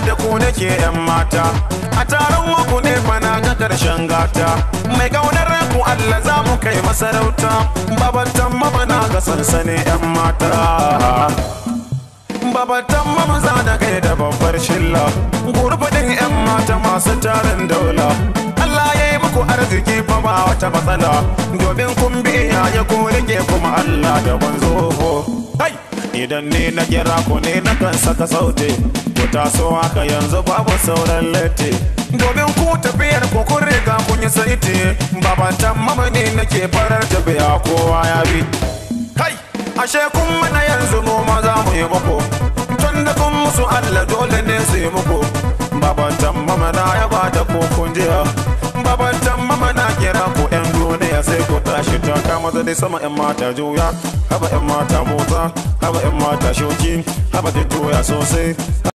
da ku nake yan mata a taron muku ne fana ga karshen gata mai kaunar ku Allah za mu kai masarauta babatan mabana ga sansanin yan mata babatan mamza da kai da babbar shilla gurbin yan mata masu tarin daula Allah ya yi muku arziki fa ba wata matsala domin kun biya ya ko rike kuma Allah da banzo hai idan ne na kira ku ne na kan saka sauti ku taso haka yanzu babu sauran latti domin ku tafiyar ku kun riga kun yi saiti babatan mama ne nake farar tafiya kowa ya bi kai ashe kun mana yanzu mu ma za mu yi muku tun da kun musu Allah dole ne su yi muku babatan mama na ya ba da kun jiya babatan mama na kira ku yan duniya sai ku tashi ta kama da dai sama yan mata juya haba yan mata motsa haba yan mata shoki haba da juya sosai